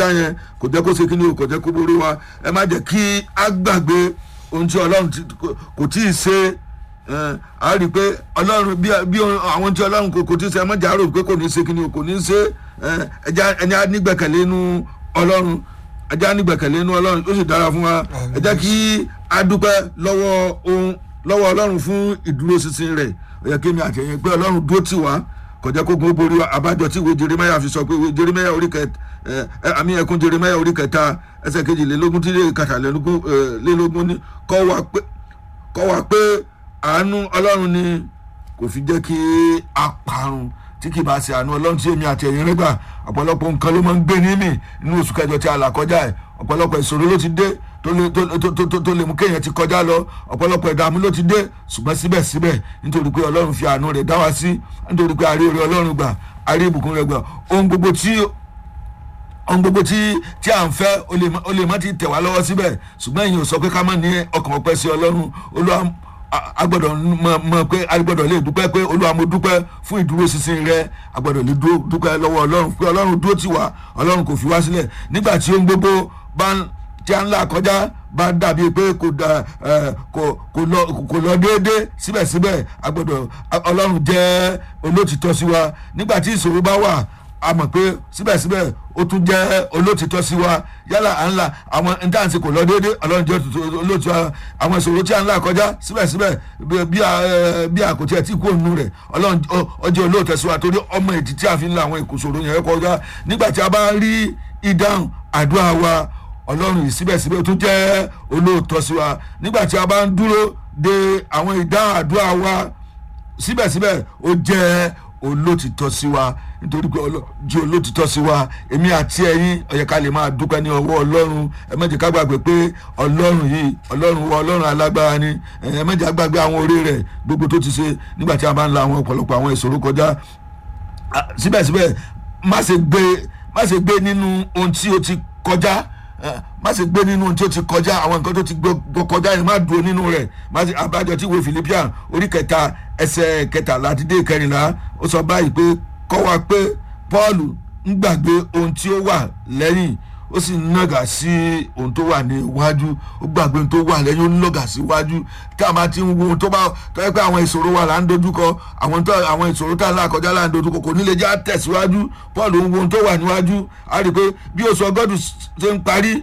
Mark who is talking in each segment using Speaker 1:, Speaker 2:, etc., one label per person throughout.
Speaker 1: kọjá yẹn kò jẹ́ kó ṣe kí ni o kò jẹ́ kó borí wa ẹ má jẹ́ kí á gbàgbé ohun tí ọlọ́run ti- kò- kò tí ì ṣe ẹ, a rí i pé ọlọ́run bí bí àwọn tí ọlọ́run kò kò tí ì ṣe ẹ má jà rò pé kò ní ṣe kí ni o kò ní ṣe ẹ, ẹja ẹni á nígbẹ̀kẹ̀lé inú ọlọ́run ẹja á nígbẹ̀kẹ̀lé inú ọlọ́run ó sì dára fún wa ẹ jẹ́ kí a dúpẹ́ lọ́wọ́ ohun lọ́wọ́ ọlọ́run fún ìdúróṣinṣin rẹ̀ ó yẹ kí mi àtẹ̀yìn pé ọlọ́run dúró tì wá kọjá kógun ó borí wa abájọ tí ìwé jeremaya fi sọ pé ìwé jeremaya orí kẹta àmì ẹkún jeremaya orí kẹta ẹsẹ̀ kejìlélógún tí kàtàlélógún eh, lélógún ní kọ́ wa pé kọ́ wa pé àánú ọlọ́run ni kò fi jẹ́ kí a parun tí kì bá ṣe àánú ọlọ́run tí èmi àti ẹ̀yin rẹ́gbà ọ̀pọ̀lọpọ̀ nǹkan ló máa ń gbé ní mì nínú oṣù kẹjọ tí a là kọjá ẹ̀ ọ̀pọ̀lọpọ̀ ìṣòro ló ti dé tó lè tó tó tó tó- tó lè mú kéèyàn ti kọjá lọ ọ̀pọ̀lọpọ̀ ìdààmú ló ti dé ṣùgbọ́n síbẹ̀síbẹ̀ nítorí pé ọlọ́run fi àánú rẹ̀ dá wa sí nítorí pé a rí oore ọlọ́run gbà a rí ìbùkún rẹ̀ gbà ohun gbogbo tí ohun gbogbo tí tí à ń fẹ́ o lè má- o lè má ti tẹ̀ wá lọ́wọ́ síbẹ̀ ṣùgbọ́n èyàn ò sọ pé ká má ní ọkàn ọpẹ́ sí ọlọ́run olúwa a- a gbọ́dọ̀ mọ̀ mọ̀ pé a gbọ́dọ̀ lè dúpẹ́ pé olúwa mo dúpẹ́ fún ìdúróṣinṣin rẹ a gbọ́dọ̀ lè dúró dúpẹ́ lọ́wọ́ ọlọ́run pé ọlọ́run dúró tì wá ọlọ́run kò fi wá sílẹ̀ nígbà tí ohun gbogbo bá ń tí a ń là kọjá bá dàbí pé kò da ẹ, kò kò lọ kò lọ déédéé síbẹ̀síbẹ̀ a gbọ́dọ̀ a- ọlọ́run jẹ́ olótìtọ́ sí wa nígbà tí ìṣòro bá wà a mọ̀ pé síbẹ̀síbẹ̀ ó tún jẹ́ olótìtọ́ sí wa yálà à ń la àwọn intanẹti kò lọ déédéé ọlọ́run jẹ́ olótìtọ́ wa àwọn ìṣòro tí a ń là kọjá síbẹ̀síbẹ̀ bí- bí a ẹ, bí a kò tiẹ̀ tí kú òun rẹ̀ ọlọ́run ọ- ọ jẹ́ olóòtọ́ sí wa torí ọmọ èdè tí a fi ń la àwọn ìkòsòro yẹn kọjá nígbà tí a bá ń rí ìdáhùn àdúrà wa ọlọ́run yìí síbẹ̀síbẹ̀ ó tún jẹ́ olóòtọ́ sí wa nígbà tí a bá ń dúró de àwọn ìdáhùn àdúrà wa síbẹ̀síbẹ̀ ó jẹ́ olótìtọ́ sí wa nítorí pé Ọlọ́- jẹ́ olótìtọ́ sí wa èmi àti ẹ̀yin ó yẹ ká lè máa dúpẹ́ ní ọwọ́ ọlọ́run ẹ má jẹ́ ká gbàgbé pé ọlọ́run yìí ọlọ́run wa ọlọ́run alágbára ni ẹ má jẹ́ ká gbàgbé àwọn oore rẹ̀ gbogbo tó ti ṣe nígbà tí a bá ń la àwọn ọ̀pọ̀lọpọ̀ àwọn ìṣòro kọjá Ah, síbẹ̀síbẹ̀ má ṣe gbé má ṣe gbé nínú ohun tí o ti kọjá eh, má ṣe gbé nínú ohun tí o ti kọjá àwọn nǹkan tó ti gbọ́ gbọ́ kọjá yẹn má dúró nínú rẹ̀ má ṣe abájọ tí ìwé Philippians orí kẹta ẹsẹ̀ kẹtàlá àti dé kẹrìnlá ó sọ báyìí pé kọ́ wa pé Paul ń gbàgbé ohun tí ó wà lẹ́yìn ó sì ń nàgà sí ohun tó wà ní iwájú ó gbàgbé ohun tó wà lẹ́yìn ó ń nàgà sí iwájú tí a máa ti ń wo ohun tó bá tó yẹ pé àwọn ìṣòro wa là ń dojúkọ àwọn tó àwọn ìṣòro tá a là kọjá là ń dojúkọ kò ní lè jẹ́ àtẹ̀síwájú Paul ń wo ohun tó wà níwájú a rí i pé bí oṣù ọgọ́dù ṣe ń parí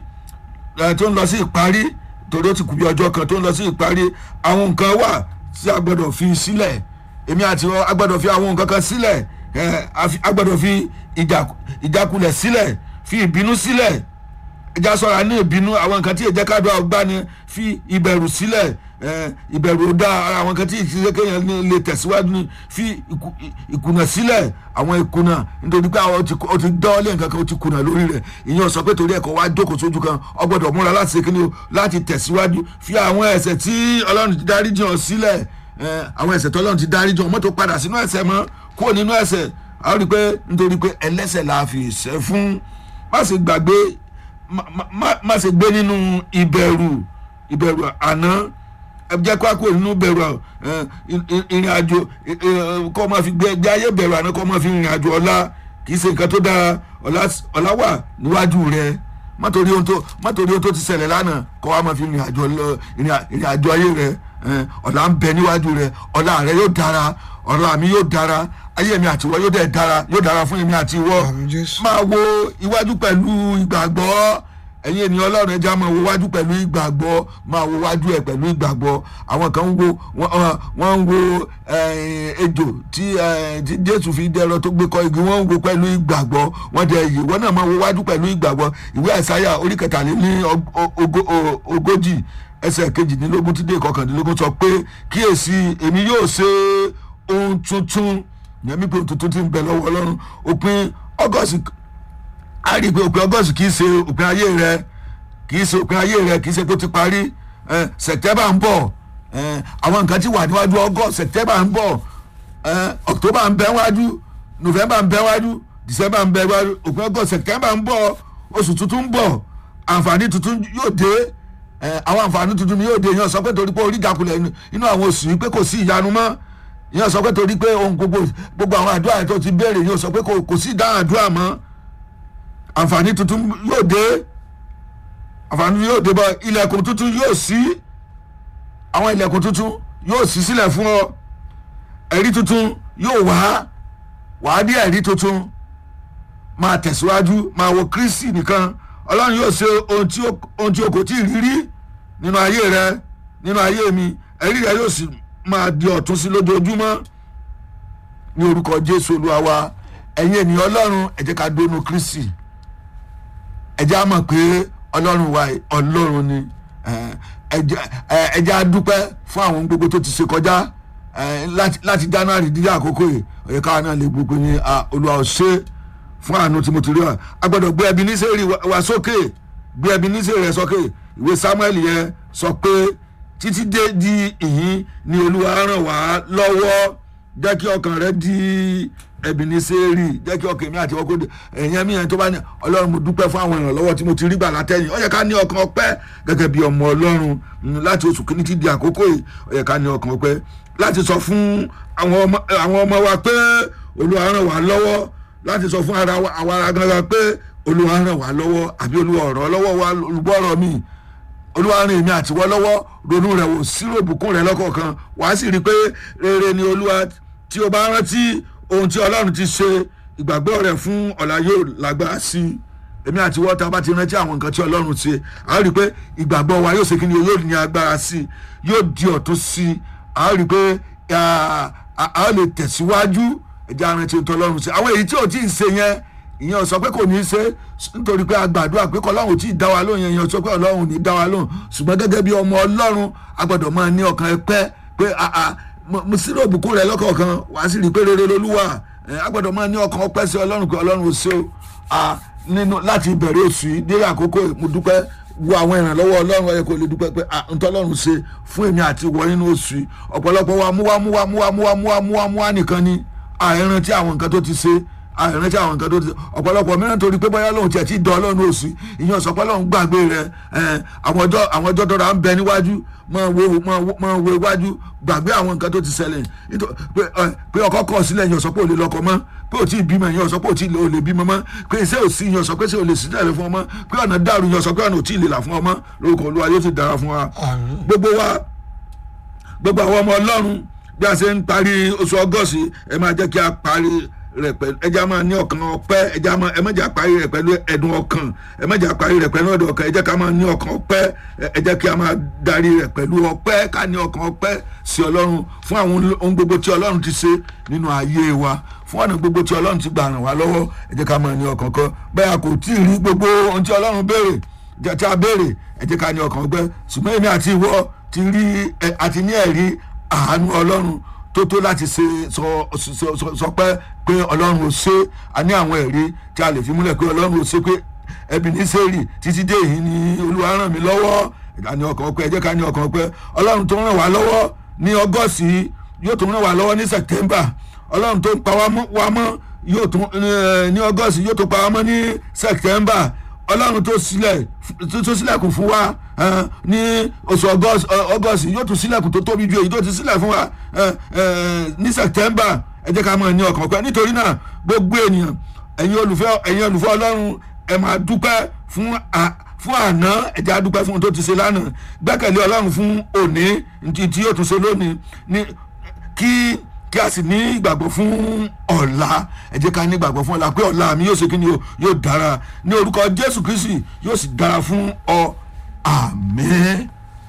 Speaker 1: ẹ, tó ń lọ sí ìparí torí ó ti kù bí ọjọ́ kan tó ń lọ sí ìparí àwọn nǹkan wà tí a gbọ́dọ̀ fi sílẹ̀ èmi àti wọn a gbọ́dọ̀ fi àwọn nǹkan kan sílẹ̀ ẹ, a fi- a gbọ́dọ̀ fi ìjà- ìjákulẹ̀ sílẹ̀ fi ìbínú sílẹ̀ ìjà sọ̀rọ̀ ní ìbínú àwọn nǹkan tí ìjẹ́ kádùá ọgbà ni fi ìbẹ̀rù sílẹ̀ ẹ, ìbẹ̀rù ọ̀dà àwọn nǹkan tí ìṣiṣẹ́ kéèyàn ní- lè tẹ̀síwájú ni fi ìkù- ìkùnà sílẹ̀ àwọn ìkùnà nítorí pé àwọn ti- ó ti dọ́ọ́lé nǹkan kan ó ti kùnà lórí rẹ̀ ìyẹn sọ pé torí ẹ̀kọ́ wá jókòó sójú kan ó gbọ́dọ̀ múra láti ṣe kíni o láti tẹ̀síwájú fi àwọn ẹ̀ṣẹ̀ tí ọlọ́run ti dárí jàn sílẹ̀ ẹ, àwọn ẹ̀ṣẹ̀ tí ọlọ́run ti dárí jàn mọ́tò padà sínú ẹ̀ṣẹ̀ mọ́ kúrò nínú ẹ̀ṣẹ̀ a ó rí i pé nítorí pé ẹlẹ́ṣẹ̀ la fi ṣẹ̀ fún má ṣe gbàgbé má- má- má- má ṣe gbé nínú ìbẹ̀rù ìbẹ̀rù àná ẹ jẹ́ kó àkó nínú bẹ̀rù ẹ, ì- ì- ìrìn àjò ì- ì- kó máa fi gbé gbé ayé bẹ̀rù àná kó máa fi ìrìn àjò ọ̀la kì í ṣe nǹkan tó dára ọ̀la ọ̀la wà níwájú rẹ má torí ohun tó má torí ohun tó ti ṣẹlẹ̀ lánàá kó wá máa fi ìrìn àjò lọ- ìrìn à- ìrìn àjò ayé rẹ ẹ, ọ̀la ń bẹ níwájú rẹ ọ̀la rẹ yóò dára ọ̀la mi yóò dára ayé mi àtiwọ́ yóò dẹ̀ dára yóò dára fún èmi àti ìwọ
Speaker 2: Àmín Jésù.
Speaker 1: máa wo iwájú pẹ̀lú ìgbàgbọ́ ẹ̀yin ènìyàn ọlọ́run ẹja máa wo wájú pẹ̀lú ìgbàgbọ́ máa wo wájú ẹ̀ pẹ̀lú ìgbàgbọ́ àwọn kan ń wo wọ́n- wọ́n ń wo eh, ejò tí eh, tí jésù fi dẹrọ tó gbé kọ igi wọ́n ń wo pẹ̀lú ìgbàgbọ́ wọ́n dẹ yìí wọ́n náà máa wo wájú pẹ̀lú ìgbàgbọ́ ìwé àìsáyà orí kẹtàléní ogójì ẹsẹ̀ kejìdínlógún tí dé kọkàndínlógún sọ pé kíyèsí èmi yóò ṣe ohun tuntun yẹmi pé ohun tuntun ti ń bẹ lọ́wọ́ ọlọ́run òpin ọgọ́sì a rí i pé òpin ọgọ́sì kì í ṣe òpin ayé rẹ kì í ṣe òpin ayé rẹ kì í ṣe pé ó ti parí ẹ, sẹ̀tẹ́bà ń bọ̀ ẹ, àwọn nǹkan tí wà níwájú ọgọ́ sẹ̀tẹ́bà ń bọ̀ ẹ, ọ̀ktọ́bà ń bẹ wájú nọ́fẹ̀mbà ń bẹ wájú dìsẹ́mbà ń bẹ wájú òpin ọgọ́ sẹ̀tẹ́bà ń bọ̀ oṣù tuntun ń bọ̀ àǹfààní tuntun yóò dé ẹ, àwọn àǹfààní tuntun mi yóò dé yẹn sọ pé torí pé orí ìjákulẹ̀ inú- inú àwọn oṣù yìí pé kò sí ìyanu mọ́ yẹn sọ pé torí pé ohun gbogbo gbogbo àwọn àdúrà tó ti béèrè yẹn sọ pé kò kò sí ìdáhùn àdúrà mọ́ àǹfààní tuntun yóò dé àǹfààní yóò dé bá ilẹ̀kùn tuntun yóò ṣí àwọn ilẹ̀kùn tuntun yóò ṣí sílẹ̀ fún ọ ẹ̀rí tuntun yóò wá wàá dé ẹ̀rí tuntun máa tẹ̀síwájú máa wo kristi nìkan ọlọ́run yóò ṣe ohun tí ó- ohun tí o kò tí ì rí rí nínú ayé rẹ nínú ayé mi ẹ̀rí rẹ yóò sì máa di ọ̀tun sí lójoojúmọ́ ní orúkọ jésù olúwa wa ẹ̀yin ènìyàn ọlọ́run ẹ jẹ́ ká dónú kristi ẹ jẹ́ á mọ̀ pé ọlọ́run wa yìí, ọlọ́run ni Eh, ẹ jẹ́- eh, ẹ jẹ́ á dúpẹ́ fún àwọn ohun gbogbo tó ti ṣe kọjá eh, láti- láti january dídí àkókò yìí ó yẹ káwa náà lè gbogbo ní ah, olúwa ò ṣe fún àánú tí mo ti rí wa a gbọ́dọ̀ gbé ẹbí ní sẹ́ẹ̀rì wa sókè gbé ẹbí ní sẹ́ẹ̀rì rẹ sókè ìwé samuel yẹn sọ pé títí dé di ìyín ni olúwa ràn wá lọ́wọ́ jẹ́ kí ọkàn rẹ di ẹbí ní sẹ́ẹ̀rì jẹ́ kí ọkàn mi àti ọkọ̀ dé ẹ̀yìn mi yẹn tó bá ní ọlọ́run mo dúpẹ́ fún àwọn ìrànlọ́wọ́ tí mo ti rí gbà látẹ̀yìn ó yẹ ká ní ọkàn ọpẹ́ gẹ́gẹ́ bí ọmọ ọlọ́run mm, láti oṣù kìíní ti di àkókò yìí ó yẹ ká ní ọkàn ọpẹ́ láti sọ fún àwọn ọmọ àwọn ọmọ wa pé olúwa ràn wá lọ́wọ́ láti sọ fún ara wa àwa ara gangan pé olúwa ràn wá lọ́wọ́ àbí olúwa ọ̀rọ̀ lọ́wọ́ wa olùgbọ́rọ̀ mi olúwa rìn èmi àtiwọ́ lọ́wọ́ ronú rẹ̀ wò sírò ìbùkún rẹ̀ lọ́kọ̀ọ̀kan wàá sì rí i pé rere ni olúwa tí o bá rántí ohun tí ọlọ́run ti ṣe ìgbàgbọ́ rẹ̀ fún ọ̀la yóò lágbára sí i èmi àtiwọ́ tá a bá ti rántí àwọn nǹkan tí ọlọ́run ṣe a rí i pé ìgbàgbọ́ wa yóò ṣe kí ni yóò ní agbára sí i yóò di ọ̀tún sí i a rí i pé a a lè tẹ̀síwájú ẹ̀jẹ̀ arántí ohun tí ọlọ́run ṣe àwọn èyí tí ò tí ì ṣe yẹn ìyẹn ò sọ pé kò ní í ṣe nítorí pé a gbàdúrà pé kọlọ́run tí ì dá wa lóhùn yẹn ìyẹn ò sọ pé ọlọ́run ò ní í dá wa lóhùn ṣùgbọ́n gẹ́gẹ́ bí ọmọ ọlọ́run a gbọ́dọ̀ máa ní ọkàn ẹ pẹ́ pé àà mo sí òbùkún rẹ lọ́kọ̀ọ̀kan wàá sì rí i pé rere lolúwa ẹ, a gbọ́dọ̀ máa ní ọkàn ọpẹ́ sí ọlọ́run pé ọlọ́run ò ṣe o à, nínú láti ìbẹ̀rẹ̀ oṣù yìí dé àkókò yìí, mo dúpẹ́ wo àwọn ìrànlọ́wọ́ ọlọ́run ẹ kò lè dúpẹ́ pé à ń tọ́lọ́run ṣe fún èmi àti ìwọ nínú oṣù yìí ọ̀pọ̀lọpọ̀ wa múwá múwá múwá múwá múwá múwá múwá nìkan ni àìrán tí àwọn nǹkan tó ti ṣe àìrán tí àwọn nǹkan tó ti ṣe ọ̀pọ̀lọpọ̀ mìíràn torí pé bóyá lóun tiẹ̀ ti dán ọlọ́run oṣù ìyẹn ọ̀sọ́ pé ọlọ́run gbàgbé rẹ ẹ̀, àwọn ọjọ́ àwọn ọjọ́ tọ́ra ń bẹ níwájú máa wo máa wo- máa wo iwájú gbàgbé àwọn nǹkan tó ti ṣẹlẹ̀ nítorí pé ẹ, pé ọkọ kọ̀ sílẹ̀ ìyẹn ọ̀sọ́ pé ò lè lọ́kọ mọ́ pé ò tí ì bímọ ìyẹn ọ̀sọ́ pé ò tí ì lè bímọ mọ́ pé iṣẹ́ ò sí ìyẹn ọ̀sọ́ pé ṣé ò lè sí tẹ̀lé fún ọmọ pé ọ̀nà dàrú ìyẹn ọ̀sọ́ pé ọ̀nà ò tí ì lè là fún ọmọ lórúkọ olúwa yóò sì dára fún wa
Speaker 2: Àmín.
Speaker 1: gbogbo wa gbogbo àwọn ọmọ ọlọ́run bí a ṣe ń parí oṣù ọgọ́sì ẹ máa jẹ́ kí a parí rẹ̀ pẹ̀lú ẹjẹ́ a máa ní ọkàn ọpẹ́ ẹjẹ́ a máa ẹ má jẹ́ a parí rẹ̀ pẹ̀lú ẹ̀dùn ọkàn ẹ má jẹ́ a parí rẹ̀ pẹ̀lú ẹ̀dùn ọkàn ẹ jẹ́ ká máa ní ọkàn ọpẹ́ ẹ- ẹ jẹ́ kí a máa darí rẹ̀ pẹ̀lú ọpẹ́ ká ní ọkàn ọpẹ́ sí ọlọ́run fún àwọn ohun gbogbo tí ọlọ́run ti ṣe nínú ayé wa fún ọ̀nà gbogbo tí ọlọ́run ti gbà ràn wá lọ́wọ́ ẹ jẹ́ ká máa ní ọkàn kan bẹ́ẹ̀ a kò tí ì rí gbogbo ohun tí ọlọ́run béèrè jẹ́ tí a béèrè ẹ jẹ́ ká ní ọkàn ọgbẹ́ ṣùgbọ́n èmi àti ìwọ ti rí ẹ àti ní ẹ̀rí àánú ọlọ́run tó tó láti ṣe sọ sọ sọ- sọ pé pé ọlọ́run ò ṣe a ní àwọn ẹ̀rí tí a lè fi múlẹ̀ pé ọlọ́run ò ṣe pé ẹbí ní sẹ́ẹ̀rì títí dé èyí ni olúwa ràn mí lọ́wọ́ ká ní ọkàn ọpẹ́ ẹ jẹ́ ká ní ọkàn ọpẹ́ ọlọ́run tó ràn wá lọ́wọ́ ní ọgọ́sì yóò tó ràn wá lọ́wọ́ ní sẹ̀tẹ́mbà ọlọ́run tó ń pa wá mọ́- wá mọ́ yóò tún eh, ní ọgọ́sì yóò tó pa wá mọ́ ní sẹ̀tẹ́mbà ọlọ́run tó sílẹ̀ tó tó sílẹ̀kùn fún wa eh, ní oṣù August- eh, August yóò tún sílẹ̀kùn tó tóbi ju èyí tó ti sílẹ̀ fún wa eh, eh, ní September ẹ jẹ́ ká máa ní ọkàn pẹ́ nítorí náà gbogbo ènìyàn ẹ̀yin olùfẹ́ ẹ̀yin olùfẹ́ ọlọ́run ẹ máa dúpẹ́ fún à- fún àná ẹ jẹ́ á dúpẹ́ fún ohun tó ti ṣe lánàá gbẹ́kẹ̀lé ọlọ́run fún òní ntí tí yóò tún ṣe lónìí ní kí kí a sì ní ìgbàgbọ́ fún ọ̀la ẹ jẹ́ ká ní ìgbàgbọ́ fún ọ̀la pé ọ̀la mi yóò ṣe kí ni o yóò dára ní orúkọ jésù kristi yóò sì dára fún ọ àmín.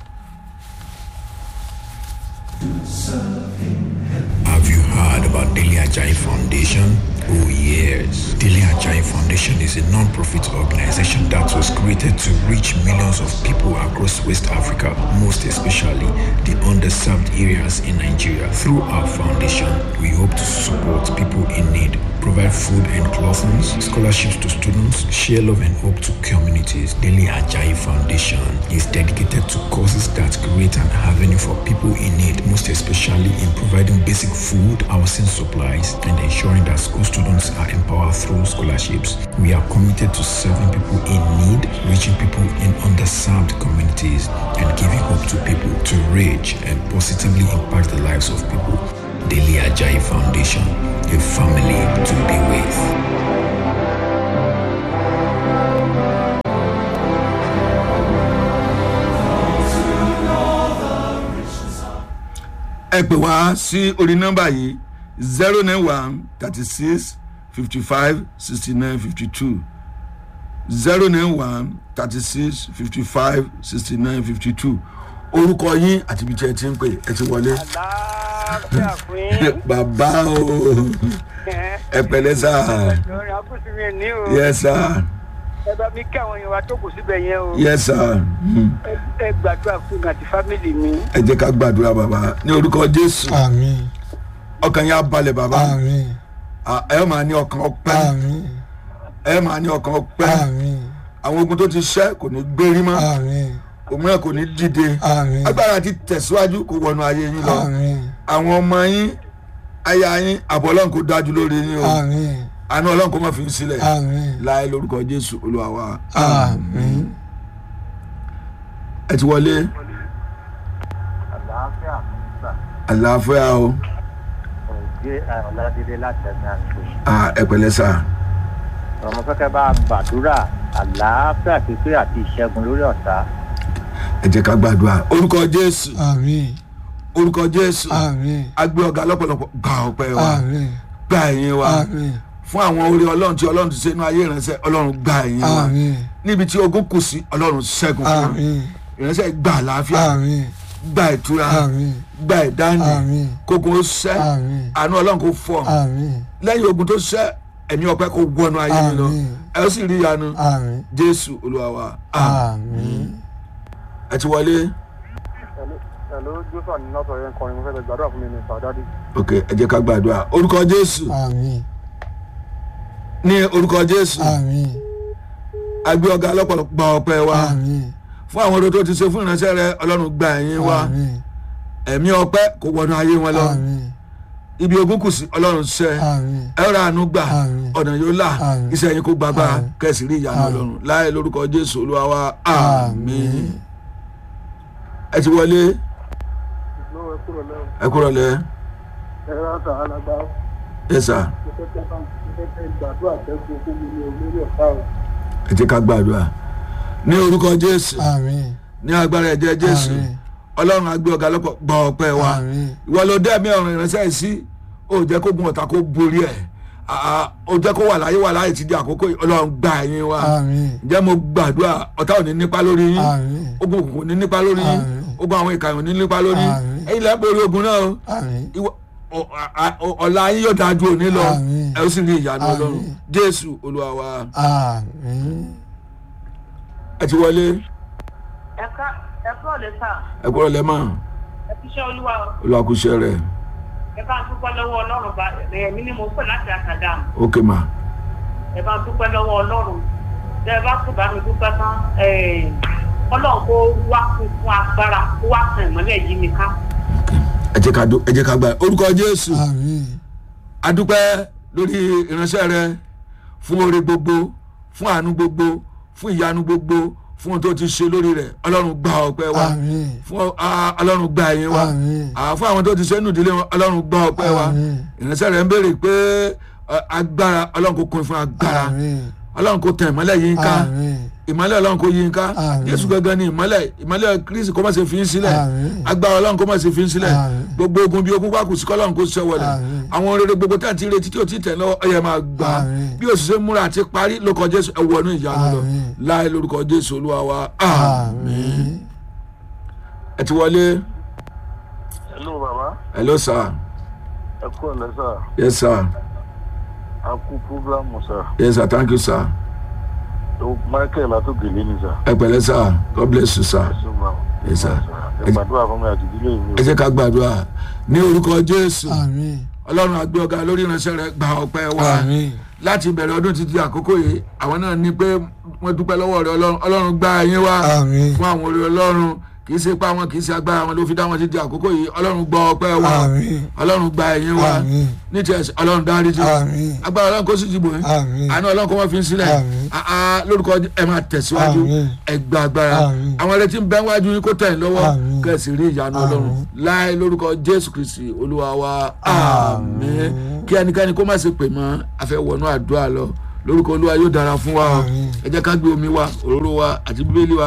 Speaker 3: Have you heard about Daily Ajayi Foundation? Oh yes. Daily Ajayi Foundation is a non-profit organization that was created to reach millions of people across West Africa, most especially the underserved areas in Nigeria. Through our foundation, we hope to support people in need, provide food and clothing, scholarships to students, share love and hope to communities. Daily Ajayi Foundation is dedicated to causes that create an avenue for people in need, most especially in providing basic food, housing supplies, and ensuring that school students are empowered through scholarships. We are committed to serving people in need, reaching people in underserved communities, and giving hope to people to reach and positively impact the lives of people. Daily Ajayi Foundation, a family to be with.
Speaker 1: ẹ pè wá sí orí nọ́mbà yìí zero nine one thirty six fifty five sixty nine fifty two zero nine one thirty six fifty five sixty nine fifty two orúkọ yín àti ibi tí ẹ ti ń pè ẹ ti wọlé.
Speaker 2: àlàáfíà fún yín.
Speaker 1: bàbá o ẹ pẹ̀lẹ́ sá
Speaker 2: lórí akúsí mi ní o.
Speaker 1: yẹ sá
Speaker 2: ẹ bá mi kí àwọn èèyàn wa tó kù síbẹ̀ yẹn o.
Speaker 1: yẹ sá
Speaker 2: Ẹ- ẹ gbàdúrà fún mi àti fámìlì mi.
Speaker 1: ẹ jẹ́ ká gbàdúrà bàbá ní orúkọ jésù
Speaker 4: àmín
Speaker 1: ọkàn yín á balẹ̀ bàbá
Speaker 4: àmín
Speaker 1: Ah, ẹ máa ní ọkàn ọpẹ́
Speaker 4: àmín
Speaker 1: ẹ máa ní ọkàn ọpẹ́
Speaker 4: àmín
Speaker 1: àwọn ogun tó ti ṣẹ́ kò ní gbérí mọ́
Speaker 4: àmín
Speaker 1: òmíràn kò ní dìde
Speaker 4: àmín
Speaker 1: agbára ti tẹ̀síwájú kó wọnú ayé yín lọ
Speaker 4: àmín
Speaker 1: àwọn ọmọ yín aya yín àbọ̀ ọlọ́run kò dájú lórí yín o
Speaker 4: àmín
Speaker 1: àánú ọlọ́run kò má fi ń sílẹ̀
Speaker 4: àmín
Speaker 1: láì lórúkọ jésù olúwa wa
Speaker 4: àmín
Speaker 1: ẹ ti wọlé
Speaker 5: àlàáfíà nígbà
Speaker 1: àlàáfíà o
Speaker 5: òjé ọ̀làdídé láti ẹ̀mí àti
Speaker 1: Ah, ẹ pẹ̀lẹ́ sá
Speaker 5: ọmọ fẹ́kẹ́ bá gbàdúrà àlàáfíà pípé àti ìṣẹ́gun lórí ọ̀tá
Speaker 1: ẹ jẹ́ ká gbàdúrà orúkọ jésù
Speaker 4: àmín
Speaker 1: orúkọ jésù
Speaker 4: àmín
Speaker 1: agbé ọ̀gá lọ́pọ̀lọpọ̀ gba ọpẹ́ wa
Speaker 4: àmín
Speaker 1: gba ẹ̀yìn wa
Speaker 4: àmín
Speaker 1: fún àwọn orí ọlọ́run tí ọlọ́run ti ṣe inú ayé ìránṣẹ́ ọlọ́run gba ẹ̀yìn wa
Speaker 4: àmín
Speaker 1: níbi tí ogun kù sí ọlọ́run ṣẹ́gun fún wa
Speaker 4: àmín
Speaker 1: ìránṣẹ́ gba àlàáfíà
Speaker 4: àmín
Speaker 1: gba ìtura
Speaker 4: àmín
Speaker 1: gba ìdáǹdè
Speaker 4: àmín
Speaker 1: kógun ó ṣẹ́
Speaker 4: àmín
Speaker 1: àánú ọlọ́run kò fọ́
Speaker 4: àmín
Speaker 1: lẹ́yìn ogun tó ṣẹ́ ẹ̀mí ọpẹ́ kò wọnú ayé mi lọ
Speaker 4: Àmín.
Speaker 1: ẹ ó sì rí ìyanu
Speaker 4: àmín
Speaker 1: jésù olúwa wa
Speaker 4: àmín
Speaker 1: ẹ ti wọlé
Speaker 6: Hello, Joseph ní nọ́ọ̀sì ọ̀yẹ́ ń kọrin mo fẹ́ lọ gbàdúrà fún mi ní Sàdádì.
Speaker 1: ok ẹ jẹ́ ká gbàdúrà orúkọ jésù
Speaker 4: àmín
Speaker 1: ní orúkọ jésù
Speaker 4: àmín
Speaker 1: agbé ọ̀gá lọ́pọ̀lọpọ̀ gba ọpẹ́ wa
Speaker 4: àmín
Speaker 1: fún àwọn ọdún tó ti ṣe fún ìránṣẹ́ rẹ ọlọ́run gba ẹ̀yìn wa
Speaker 4: àmín
Speaker 1: ẹ̀mí ọpẹ́ kò wọnú ayé wọn lọ
Speaker 4: àmín
Speaker 1: ibi ogun kù sí ọlọ́run ṣẹ́
Speaker 4: àmín
Speaker 1: ẹ ra àánú gbà
Speaker 4: Àmín.
Speaker 1: ọ̀nà yóò là
Speaker 4: Àmín.
Speaker 1: iṣẹ́ yín kó gbàgbà
Speaker 4: Àmín.
Speaker 1: kẹsì rí ìyanu
Speaker 4: Àmín.
Speaker 1: ọlọ́run láì lórúkọ jésù olúwa wa àmín ẹ ti wọlé
Speaker 6: Ló ẹ kúrò lẹ́wọ̀n.
Speaker 1: ẹ kúrò lẹ
Speaker 6: Ẹ rà sà alàgbà ó.
Speaker 1: ẹ sà
Speaker 6: Mo fẹ́ kẹ́ bá mo fẹ́ kẹ́ gbàdúrà tẹ́kun fún mi ní olórí ọ̀tá o.
Speaker 1: ẹ jẹ́ ká gbàdúrà ní orúkọ jésù
Speaker 4: àmín
Speaker 1: ní agbára ẹ̀jẹ̀ jésù
Speaker 4: Àmín.
Speaker 1: ọlọ́run agbé ọ̀gá lọ́pọ̀ gbọ́ ọpẹ́ wa
Speaker 4: àmín
Speaker 1: ìwọ ló dẹ́ mi ọ̀ràn ìránṣẹ́ yìí sí ó jẹ́ kó gun ọ̀tá kó borí ẹ̀ Ah, ó jẹ́ kó wà láyé wà láyé ti di àkókò yìí ọlọ́run gba ẹ̀yìn wa
Speaker 4: àmín
Speaker 1: ǹjẹ́ mo gbàdúrà ọ̀tá ò ní nípa lórí yín
Speaker 4: àmín
Speaker 1: ogun òkùnkùn ò ní nípa lórí yín
Speaker 4: Àmín.
Speaker 1: ogun àwọn ìkànnì ò ní nípa lórí yín
Speaker 4: Àmín.
Speaker 1: ẹ̀yin lẹ́ borí ogun náà o
Speaker 4: àmín
Speaker 1: Ìwọ- ọ- a- ọ- ọ̀la yín yóò dájú òní lọ
Speaker 4: Àmín.
Speaker 1: ẹ ó sì rí ìyanu
Speaker 4: Àmín.
Speaker 1: ọlọ́run jésù olúwa wa
Speaker 4: àmín
Speaker 1: ẹ ti wọlé
Speaker 7: ẹ̀ka ẹ̀kọ́ lè sà
Speaker 1: ẹ kúrò lẹ́mọ̀
Speaker 7: ẹ̀kíṣẹ́ olúwa
Speaker 1: olúwa kú iṣẹ́ rẹ̀
Speaker 7: ẹ bá ń dúpẹ́ lọ́wọ́ ọlọ́run bá ẹ̀mí ni mo pè láti àkàdàm
Speaker 1: ókè mà
Speaker 7: ẹ bá ń dúpẹ́ lọ́wọ́ ọlọ́run tẹ ẹ bá kú bá mi dúpẹ́ tán ẹ̀, ọlọ́run kó wá fún fún agbára kó wá kan ìmọ́lẹ̀ yìí mi ká
Speaker 1: ẹ jẹ́ ká dú- ẹ jẹ́ ká gbà orúkọ jésù
Speaker 4: àmín
Speaker 1: adúpẹ́ lórí ìránṣẹ́ rẹ fún oore gbogbo fún àánú gbogbo fún ìyanu gbogbo fún ohun tó ti ṣe lórí rẹ ọlọ́run gba ọpẹ́ wa
Speaker 4: àmín
Speaker 1: fún ah, ọlọ́run gba ẹ̀yìn wa
Speaker 4: àmín
Speaker 1: Ah, fún àwọn tó ti ṣe nínú ìdílé wọn ọlọ́run gba ọpẹ́ wa
Speaker 4: Àmín.
Speaker 1: ìránṣẹ́ rẹ ń béèrè pé ah, agbára ọlọ́run kò kún fún agbára
Speaker 4: àmín
Speaker 1: ọlọ́run kò tẹ̀ ìmọ́lẹ̀ yín ká
Speaker 4: àmín
Speaker 1: ìmọ́lẹ̀ ọlọ́run kò yín ká
Speaker 4: Àmín.
Speaker 1: jésù gangan ni ìmọ́lẹ̀ ìmọ́lẹ̀ kristi kò má ṣe fi yín sílẹ̀
Speaker 4: Àmín.
Speaker 1: agbára ọlọ́run kò má ṣe fi yín sílẹ̀
Speaker 4: Àmín.
Speaker 1: gbogbo ogun bí ogun wákù sí kọ́lọ́run kò ṣiṣẹ́ wọlé
Speaker 4: Àmín.
Speaker 1: àwọn rere gbogbo tí a ti retí tí o ti tẹ̀ lọ́wọ́ ọyẹ máa gbà á.
Speaker 4: Àmín.
Speaker 1: bí òṣìṣẹ́ múra àti parí lórúkọ jésù ẹ wọnú ìyanu lọ
Speaker 4: Àmín.
Speaker 1: láì lórúkọ jésù olúwa wa àmín
Speaker 4: àmín
Speaker 1: ẹ ti wọlé
Speaker 6: Hello bàbá,
Speaker 1: hello sir
Speaker 6: ẹ kú ọ̀lẹ́ sà,
Speaker 1: yes sir
Speaker 6: a kú púrógírámù sà.
Speaker 1: yes sir thank you sir
Speaker 6: O Michael Atúgèlé ni sà.
Speaker 1: ẹ pẹ̀lẹ́ sir god bless you sir
Speaker 6: Ẹ ṣe máa.
Speaker 1: Yes, sir.
Speaker 6: Ẹ gbàdúrà fún mi àti ìdílé mi.
Speaker 1: ẹ jẹ́ ká gbàdúrà ní orúkọ jésù
Speaker 4: àmín
Speaker 1: ọlọ́run àgbẹ̀ ọ̀gá lórí ìránṣẹ́ rẹ gba ọpẹ́ wa.
Speaker 4: àmín
Speaker 1: láti ìbẹ̀rẹ̀ ọdún títí àkókò yìí àwọn náà ní pé wọ́n dúpẹ́ lọ́wọ́ rẹ ọlọ́run ọlọ́run gba ẹ̀yìn wa
Speaker 4: àmín
Speaker 1: fún àwọn orí ọlọ́run kì í ṣe pa wọn kì í ṣe agbára wọn ló fi dá wọn títí àkókò yìí ọlọ́run gbọ́ ọpẹ́ wa
Speaker 4: àmín
Speaker 1: ọlọ́run gba ẹ̀yìn wa
Speaker 4: àmín
Speaker 1: ní tiẹ̀ ọlọ́run dárí jù
Speaker 4: àmín
Speaker 1: agbára ọlọ́run kó sì jìbò yín
Speaker 4: àmín
Speaker 1: àánú ọlọ́run kó wọ́n fi ń sílẹ̀
Speaker 4: Àmín.
Speaker 1: Ah, ah, lórúkọ ẹ máa tẹ̀síwájú
Speaker 4: Àmín.
Speaker 1: ẹ gba agbára
Speaker 4: Àmín.
Speaker 1: àwọn ẹrẹ tí ń bẹ wájú yín kó tẹ̀ yín lọ́wọ́
Speaker 4: Àmín.
Speaker 1: kẹ̀sì rí ìyanu ọlọ́run
Speaker 4: Àmín.
Speaker 1: láì lórúkọ jésù kristi olúwa wa àmín kí ẹnikẹ́ni kó má ṣe pè mọ́ afẹ́wọ̀nú àdúrà lọ lórúkọ olúwa yóò dára fún wa o
Speaker 4: Àmín.
Speaker 1: ẹ jẹ́ ká gbé omi wa òróró wa àti bíbélì wa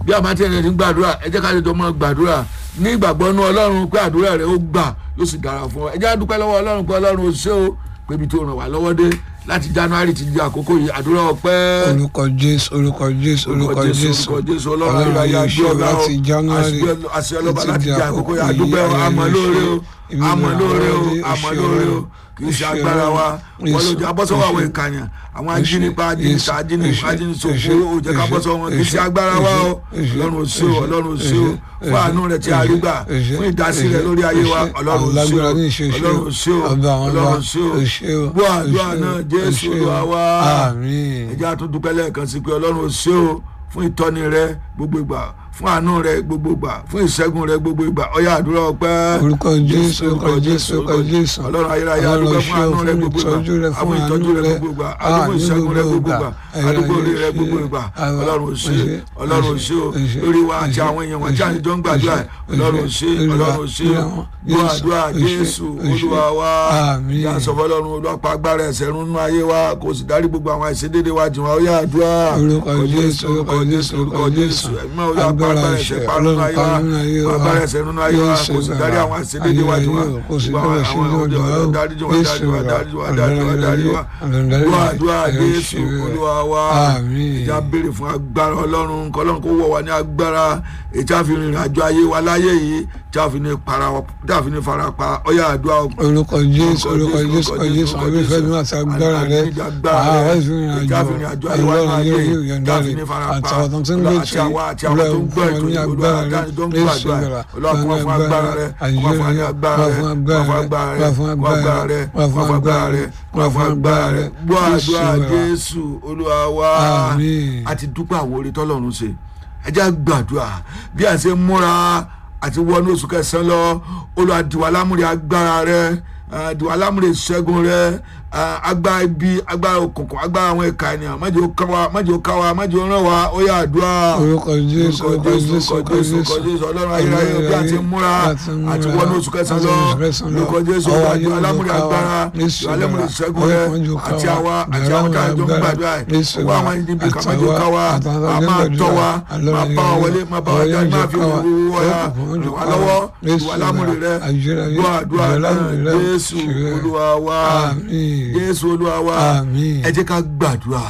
Speaker 1: bí àmàtí ẹ̀rẹ́ ti ń gbàdúrà ẹ jẹ́ ká lè jọ mọ́ gbàdúrà ní ìgbàgbọ́ inú ọlọ́run pé àdúrà rẹ̀ ó gbà yóò sì dára fún ọ ẹ jẹ́ á dúpẹ́ lọ́wọ́ ọlọ́run pé ọlọ́run ò ṣe o pé ibi tó ràn wá lọ́wọ́ dé láti january ti di àkókò yìí àdúrà ọpẹ́
Speaker 4: orúkọ jésù orúkọ jésù orúkọ jésù
Speaker 1: orúkọ jésù ọlọ́run ayé ayé
Speaker 4: yóò
Speaker 1: àgbẹ̀ ọ̀gá
Speaker 4: ṣe láti january
Speaker 1: o àṣẹ ọlọ́ba láti di
Speaker 4: títí
Speaker 1: àkókò yìí àdúpẹ́ o àmọ́ lóore o àmọ́ lóore o àmọ́ lóore o kì í ṣe agbára wa wọ́n ló jẹ́ abọ́sọ́wọ́ àwọn ìkànnì àwọn ajínigbá ajínigbá ajínigbá ajínigbó ó jẹ́ ká bọ́sọ́ wọn kì í ṣe agbára wa o ọlọ́run ò sí o ọlọ́run ò sí o fún àánú rẹ̀ tí a rí gbà fún ìdásí rẹ̀ lórí ayé wa ọlọ́run ò sí o ọlọ́run ò sí o ọlọ́run ò sí o gbọ́ àdúrà náà jésù olúwa wa
Speaker 4: àmín
Speaker 1: ẹjẹ́ àtúndúpẹ́ lẹ́ẹ̀kan sí pé ọlọ́run ò sí o fún ìtọ́ni rẹ gbogbo ìgbà fún àánú rẹ gbogbo ìgbà fún ìṣẹ́gun rẹ gbogbo ìgbà ọyá àdúrà ọpẹ́
Speaker 4: orúkọ jésù orúkọ jésù orúkọ jésù
Speaker 1: ọlọ́run ayérayé
Speaker 4: ọlọ́run
Speaker 1: àdúgbò fún
Speaker 4: ṣe
Speaker 1: àánú rẹ
Speaker 4: fún
Speaker 1: gbogbo
Speaker 4: ìtọ́jú rẹ
Speaker 1: ìgbà
Speaker 4: fún
Speaker 1: àwọn ìtọ́jú
Speaker 4: àánú
Speaker 1: rẹ
Speaker 4: rẹ
Speaker 1: gbogbo ìgbà àdúgbò ìṣẹ́gun rẹ gbogbo ìgbà àdúgbò orí rẹ gbogbo ìgbà ọlọ́run ṣe ọlọ́run ṣe o lórí wa àti àwọn èèyàn wọn tí a ń jọ ń gbàdúrà ọlọ́run ṣe ọlọ́run ṣe gbọ́ àdúrà jésù olúwa wa
Speaker 4: Àmín.
Speaker 1: yà sọ fọlọ́run olùwàpá agbára ẹ̀sẹ̀ rúnú ayé wa kò sì dárí gbogbo àwọn àìṣedéédé wa jù wá ó yà àdúrà
Speaker 4: orúkọ jésù orúkọ jésù orúkọ jésù
Speaker 1: ẹ̀mí olùwàpá
Speaker 4: agbára
Speaker 1: agbára
Speaker 4: ẹ̀ṣẹ̀
Speaker 1: ẹ̀sẹ̀ parun
Speaker 4: ọlọ́run
Speaker 1: ayé wa
Speaker 4: parun ayé wa
Speaker 1: agbára ẹ̀sẹ̀ rúnú ayé wa kò sì dárí àwọn àìṣedéédé wa jù wá
Speaker 4: kò sì
Speaker 1: gbogbo
Speaker 4: dárí
Speaker 1: àwọn
Speaker 4: àṣírí ọjọ́ wa
Speaker 1: dáríjì wa dáríjì wa dáríjì wa dáríjì wa dáríjì wa gbọ́ àdúrà jésù olúwa wa
Speaker 4: Àmín.
Speaker 1: ìjà béèrè fún agbára ọlọ́run kọ́lọ́run kó wọ̀ wá ní agbára ètí àfihàn ìrìnàjò ayé wa láyé yìí tí a fi ní para tí a fi ní fara pa ọyá àdúrà
Speaker 4: orúkọ jésù orúkọ jésù orúkọ jésù àwọn ìfẹ́ mi àti agbára rẹ àwọn ìfìrìn àjò ọlọ́run ayé yóò yọ̀ǹda rẹ àtàwọn tó ń gbé tì ọlọ́run fún wọn ní agbára rẹ lẹ́sù ìgbàlá fún agbára rẹ àyè agbára rẹ wà fún agbára rẹ wà fún agbára rẹ wà fún agbára rẹ wà fún agbára rẹ
Speaker 1: gbọ́ àdúrà jésù olúwa wa
Speaker 4: Àmín.
Speaker 1: àti dúpẹ́ àwọn orí tọ́lọ́run ṣe ẹ jẹ́ gbàdúrà bí a ṣe múra àti wọnú oṣù kẹsàn-án lọ Olúwa dìwà lámúre agbára rẹ ah, dìwà lámúre ìṣẹ́gun rẹ ah, agbára ibi agbára òkùnkùn agbára àwọn ẹ̀ka ènìyàn má jẹ́ ó ká wa má jẹ́ ó ká wa má jẹ́ ó ràn wá ó yá àdúrà
Speaker 4: orúkọ jésù orúkọ jésù orúkọ jésù
Speaker 1: ọlọ́run ayérayé bí a ti múra àti wọnú oṣù kẹsàn-án lọ orúkọ jésù ọlọ́run alámúre agbára alámúre ìṣẹ́gun rẹ àti àwa àti àwọn tá a jọ ń gbàdúrà ẹ̀ wọ́n àwọn ìdíbi kàmájọ ká wa a máa tọ́ wa máa bá wa wọlé máa bá wa jáde máa fi wọ́n wọ́ ya ràn wá lọ́wọ́ ìwà lámúre rẹ gbọ́ àdúrà náà jésù olúwa wa
Speaker 4: Àmín.
Speaker 1: jésù olúwa wa
Speaker 4: Àmín.
Speaker 1: ẹ jẹ́ ká gbàdúrà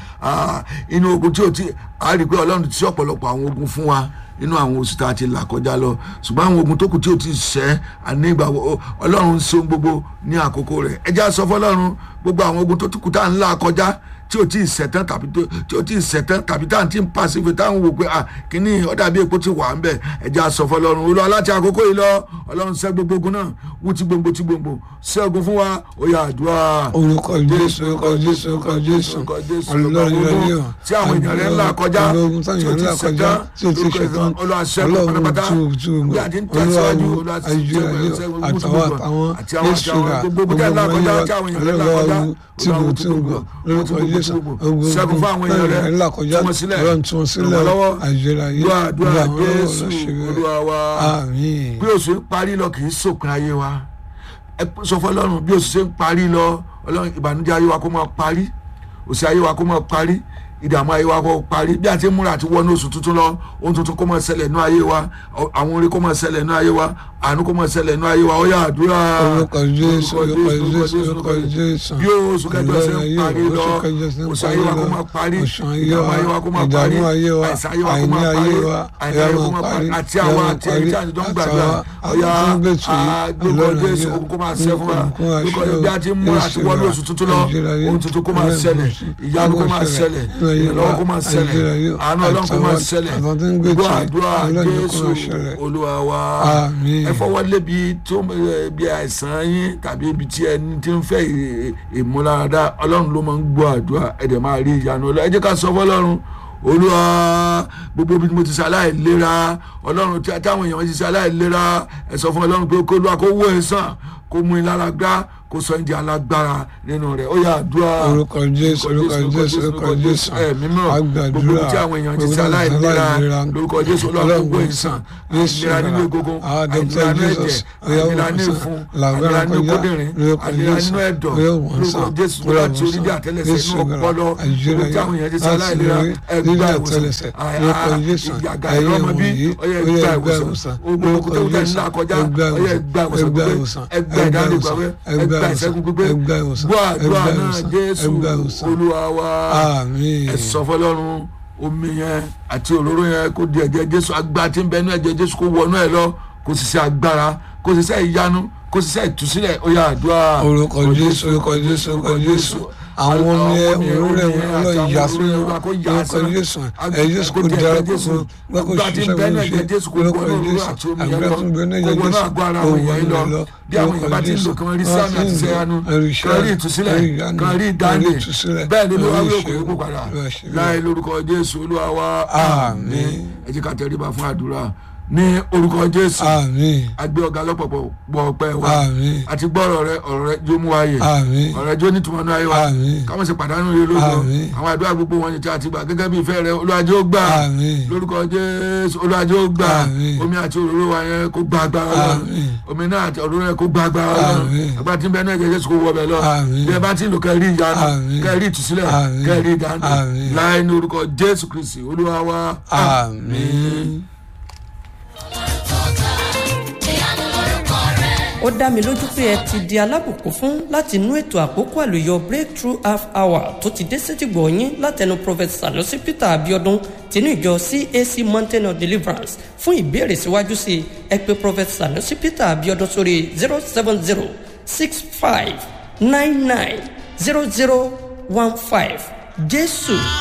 Speaker 1: Ah, inú ogun tí o ti a rí i pé ọlọ́run ti sí ọ̀pọ̀lọpọ̀ àwọn ogun fún wa nínú àwọn oṣù tá a ti là kọjá lọ ṣùgbọ́n àwọn ogun tó kù tí o ti ṣẹ́ àní ìgbà wo- ọlọ́run ń ṣe ohun gbogbo ní àkókò rẹ̀ ẹ jẹ́ á sọ fọlọ́run gbogbo àwọn ogun tó kù tá à ń là kọjá tí o ti ṣẹ̀tàn tàbí tó- tí o ti ṣẹ̀tàn tàbí tá à ń ti ń pàṣípè táwọn wò pé ah kíní ọ̀dà bí epo ti wà ń bẹ̀ ẹ jẹ́ á sọ fọlọ́run olúwa láti àkókò yìí lọ ọlọ́run ṣẹ́ gbogbo ogun náà wú ti gbòǹgbò ti gbòǹgbò ṣẹ́gun fún wa ó yá àdúrà
Speaker 4: orúkọ jésù orúkọ jésù orúkọ jésù ọlọ́run ìrọ̀lẹ́ ọ̀
Speaker 1: tí àwọn èèyàn rẹ̀ ń là kọjá
Speaker 4: ọlọ́run táwọn èèyàn ń là kọjá tí o ti ṣetán
Speaker 1: olùwàṣẹ́gun pátápátá
Speaker 4: tu tu
Speaker 1: bí a ti ń tẹ̀síwájú olùwàṣẹ́gun
Speaker 4: àtàwọn àtàwọn
Speaker 1: àti àwọn àti àwọn
Speaker 4: yéṣu
Speaker 1: gbogbo bí a là kọjá tí àwọn èèyàn rẹ̀ là kọjá
Speaker 4: tìbò tìbò lórúkọ jésù ogun
Speaker 1: ṣẹ́gun fún àwọn èèyàn rẹ̀
Speaker 4: ń là kọjá
Speaker 1: tí wọ́n sílẹ̀
Speaker 4: ọlọ́run tí wọ́n sílẹ̀
Speaker 1: ràn wọ́n lọ́wọ́
Speaker 4: àjẹrà yìí
Speaker 1: dúà dúà jésù olúwa wa
Speaker 4: àmín
Speaker 1: bí oṣù ń parí lọ kì í sòpin ayé wa ẹ sọ fún ọlọ́run bí oṣù ṣe ń parí lọ ọlọ́run ìbànújẹ́ ayé wa kó máa parí òṣì ayé wa kó máa parí ìdààmú ayé wa kó parí bí a ti ń múra àti wọnú oṣù tuntun lọ ohun tuntun kó máa ṣẹlẹ̀ nú ayé wa ọ- àwọn orí kó máa ṣẹlẹ̀ nú ayé wa àánú kó máa ṣẹlẹ̀ nú ayé wa ó yá àdúrà
Speaker 4: orúkọ jésù orúkọ jésù orúkọ jésù
Speaker 1: bí oṣù kẹjọ ṣe ń parí lọ oṣù ayé wa kó máa parí ìdààmú ayé wa kó máa parí àìsàn ayé wa kó máa parí àìní ayé wa kó máa parí àti àwọn àti ẹni tí a ti jọ ń gbàdúrà ọ̀yà àgbégbò jésù òkú kó máa ṣẹ́ fún wa lókọ̀ bí a ti ń múra àti wọnú oṣù tuntun lọ ohun tuntun kó máa ṣẹlẹ̀ ìyanu kó máa ṣẹlẹ̀ ìrànlọ́wọ́ kó máa ṣẹlẹ̀ àánú ọlọ́run kó máa ṣẹlẹ̀ gbọ́ àdúrà jésù olúwa wa
Speaker 4: Àmín.
Speaker 1: ẹ fọwọ́ lébi tó ẹ, bí àìsàn yín tàbí ibi tí ẹni tí ń fẹ́ ì- ìmúláradá ọlọ́run ló máa ń gbọ́ àdúrà ẹ dẹ̀ máa rí ìyanu ọlọ́run ẹ jẹ́ ká sọ fọlọ́run olúwa gbogbo bí mo ti ṣe aláìlera ọlọ́run tí táwọn èèyàn ti ṣe aláìlera ẹ sọ fún ọlọ́run pé kó olúwa kó wó ẹ sàn kó mú ilára gbá kó sọ ẹ́ di alágbára nínú rẹ̀ ó yà àdúrà
Speaker 4: orúkọ jésù orúkọ jésù orúkọ jésù
Speaker 1: ẹ̀mí mọ́ gbogbo tí àwọn èèyàn ti ṣe aláìlera lórúkọ jésù ọlọ́run gbogbo ìsàn àìlera nínú egungun àìlera nínú ẹ̀jẹ̀ àìlera nínú ìfun àìlera nínú kódìrín àìlera nínú ẹ̀dọ̀ lórúkọ jésù láti orílẹ̀ àtẹlẹsẹ̀ inú ọpọlọ gbogbo tí àwọn èèyàn ti ṣe aláìlera ẹgbà ìwòsàn ìyàgà ìrọmọbí ọyẹ ẹgbà ìwòsàn ogun tó wúlò ńlá kọjá ọyẹ ẹgbà ìwòsàn gbígbé ẹgbà ìdánilẹ́gbàwẹ́ ẹgbà ìṣẹ́gun gbígbé gbọ́ àdúrà náà jésù olúwa wa ẹ sọ fọlọ́run omi yẹn àti òróró yẹn kó di ẹ̀jẹ̀ jésù agbára tí ń bẹ nú ẹ̀jẹ̀ jésù kó wọnú ẹ̀ lọ kó sì ṣe agbára kó sì ṣe ìyanu kó sì ṣe ìtúsílẹ̀ ó yà àdúrà.
Speaker 4: orúkọ jésù orúkọ jésù orúkọ jésù àwọn ọmọ ẹ òwúrọ̀ wọn lọ yà sí orúkọ jésù ẹ jésù kò dára kó fún wọn kó ṣiṣẹ́ wọn ṣe orúkọ jésù àgbẹ̀ tó ń bẹ ní ẹ̀jẹ̀ jésù kò wọ́n lọ
Speaker 1: bí àwọn èèyàn bá ti ń lò kí wọ́n rí sáàmì àti sẹ́yanu kan rí ìtúsílẹ̀ kan rí ìdáǹdè bẹ́ẹ̀ ni olúwa yóò kó ikú padà láì lórúkọ jésù olúwa wa àmín ẹ jẹ́ ká tẹríba fún àdúrà ní orúkọ jésù agbé ọ̀gá lọ́pọ̀pọ̀ gbọ́ ọpẹ́ wa àti gbọ́ ọ̀rọ̀ rẹ ọ̀rọ̀ rẹ jó mú wáyé ọ̀rọ̀ rẹ jó nítumọ̀ náà ayé wa káwọn sì pàdánù rẹ lóko àwọn àdúrà gbogbo wọn ti àti gbà gẹ́gẹ́ bí ìfẹ́ rẹ olùwàjò gbà lórúkọ jésù olùwàjò gbà omi àti òróró wa yẹn kó gba agbára lọ omi náà àti òróró yẹn kó gba agbára lọ agbára tí ń bẹ náà jẹ jésù kó wọ bẹ lọ bí ẹ bá ti lò kẹrí ìyanu kẹrí ìtúsílẹ̀ kẹrí ìdáná láì ní orúkọ jésù kristi olúwa wa àmín.
Speaker 8: ó dá mi lójú pé ẹ ti di alábùkún fún láti inú ètò àkókò àlùyọ breakthrough half hour tó ti dé sétìgbọ̀ yín látẹnu prophet sanusi peter abiodun tinú ìjọ cac mountain of deliverance fún ìbéèrè síwájú sí ẹ pé prophet sanusi peter abiodun sórí zero seven zero six five nine nine zero zero one five jésù